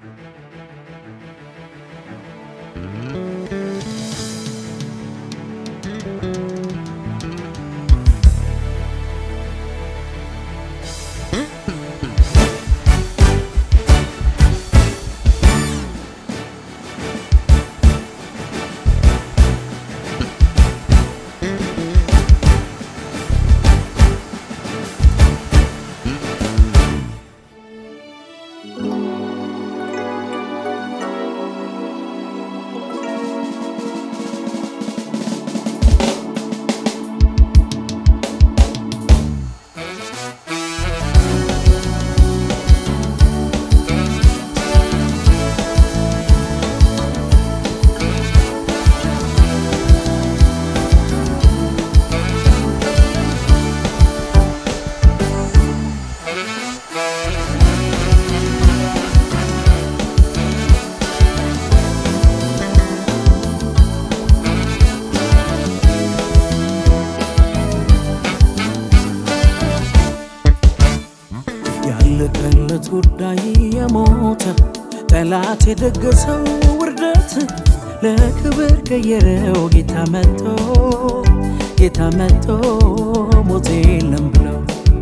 ያለቀለት ጉዳይ የሞተ ጠላት የደገሰው ውርደት ለክብር ቀየረው ጌታ መጥቶ ጌታ መጥቶ ሞት የለም ብለው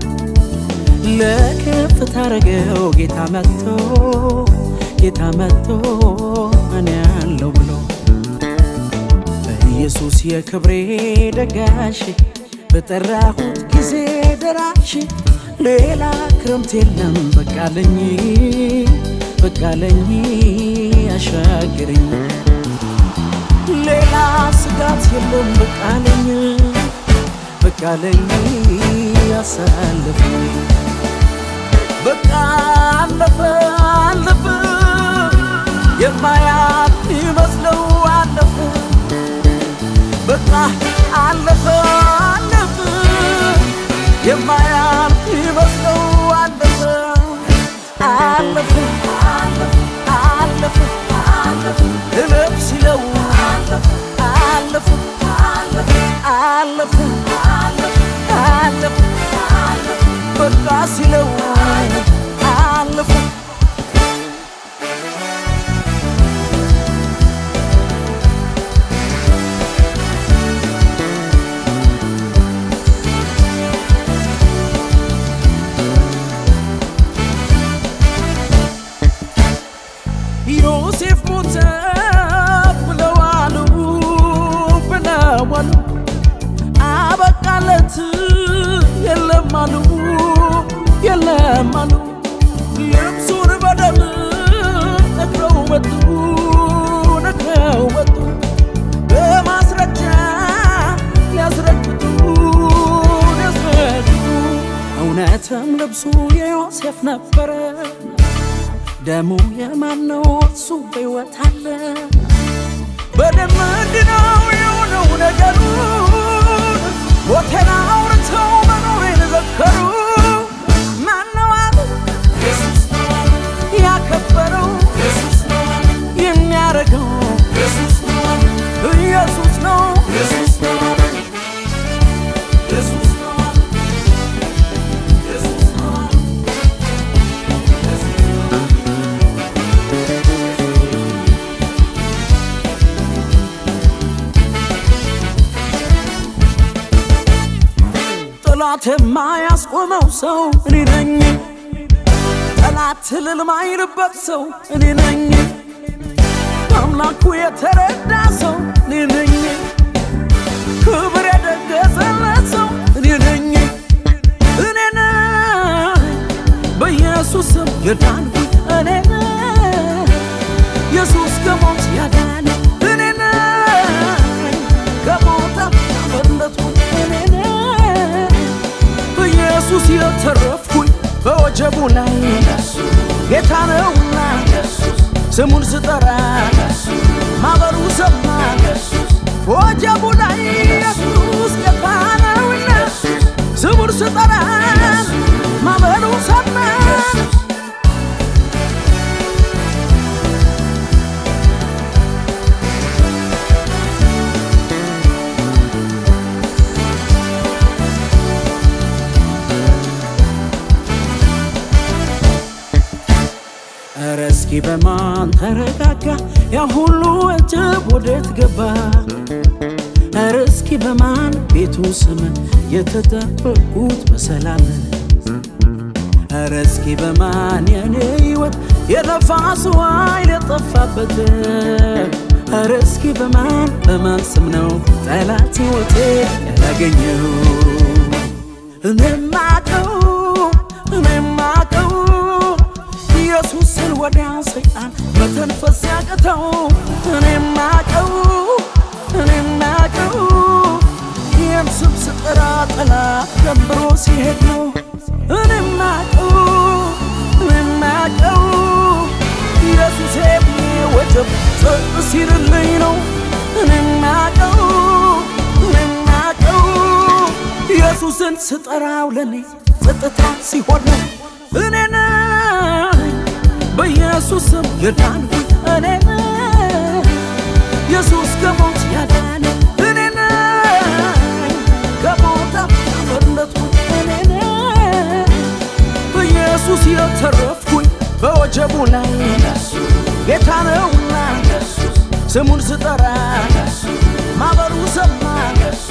ለከፍታ አረገው ጌታ መጥቶ ጌታ መጥቶ እኔ ያለው ብሎ በኢየሱስ የክብሬ ደጋሽ በጠራሁት ጊዜ ደራሽ ሌላ ክረምት የለም በቃለኝ በቃለኝ አሻግረኝ ሌላ ስጋት የለም በቃለኝ በቃለኝ አሳልፈኝ በቃ አለፈ አለፈ የማያልፍ ይመስለው አለፈ በቃ አለፈ አለፈ የማያልፍ ይመስለው አለፈ አለፈ አለፈ እለፍ ሲለው አለፈ አለፈ አለፈ በቃ ሲለው አለፈ ዮሴፍ ሞተ ብለዋሉ ብለዋሉ አበቃለት የለም አሉ የለም አሉ ልብሱን በደም ነክረው መጡ ነክረው መጡ በማስረጃ ሊያስረግጡ ሊያስረግጡ እውነትም ልብሱ የዮሴፍ ነበረ ደሙ የማን ነው? እሱ በሕይወት አለ። በደም እንዲነው የሆነው ነገሩ ሞቴን አውርተው መኖሬን ዘከሩ። ማነው አሉ ያከበረው የሚያረገው ኢየሱስ ነው። ጠላት የማያስቆመው ሰው እኔ ነኝ። ጠላት እልል ማይልበት ሰው እኔ ነኝ። አምላኩ የተረዳ ሰው እኔ ነኝ። ክብር የደገሰለት ሰው እኔ ነኝ። እኔ ነኝ በኢየሱስም የዳንኩት እኔ ነኝ። ኢየሱስ ከሞት ያዳነ እኔ ነኝ። ከሞት ያመለጥኩት እኔ ነኝ። በኢየሱስ የተረፍኩኝ በወጀቡ ላይ ጌታ ነውና ስሙን ስጠራ ማበሩ ሰማ ወጀቡ ላይ ኢየሱስ ጌታ ነውና ስሙን ስጠራ ማበሩ ሰማ ኧረ እስኪ በማን ተረጋጋ ያ ሁሉ ወጀብ ወዴት ገባ? ኧረ እስኪ በማን ቤቱ ስም የተጠበቁት በሰላም ኧረ እስኪ በማን የኔ ሕይወት የነፋሱ ኃይል የጠፋበት ኧረ እስኪ በማን በማን ስም ነው ጠላት ሕይወቴ ያላገኘው እኔማቀው እኔማቀው ኢየሱስን ወዲያ ሰይጣን መተንፈስ ያቅተው እኔማቀው እኔማቀው ይህን ስም ስጠራ ጠላት ደንብሮ ሲሄድ ነው እኔማቀው እኔማቀው ኢየሱሴ ብዬ ወጀብ ጸጥ ሲልልኝ ነው እኔማቀው እኔማቀው ኢየሱስን ስጠራው ለኔ ጸጥታ ሲሆን ነው እኔ ነኝ በኢየሱስ ስም የዳንኩኝ እኔ ነኝ ኢየሱስ ከሞት ያዳነ እኔ ነኝ ከሞት ያመለጥኩኝ እኔ ነኝ በኢየሱስ የተረፍኩኝ በወጀቡ ላይ ጌታ ነውና ስሙን ስጠራ ማበሩ ሰማ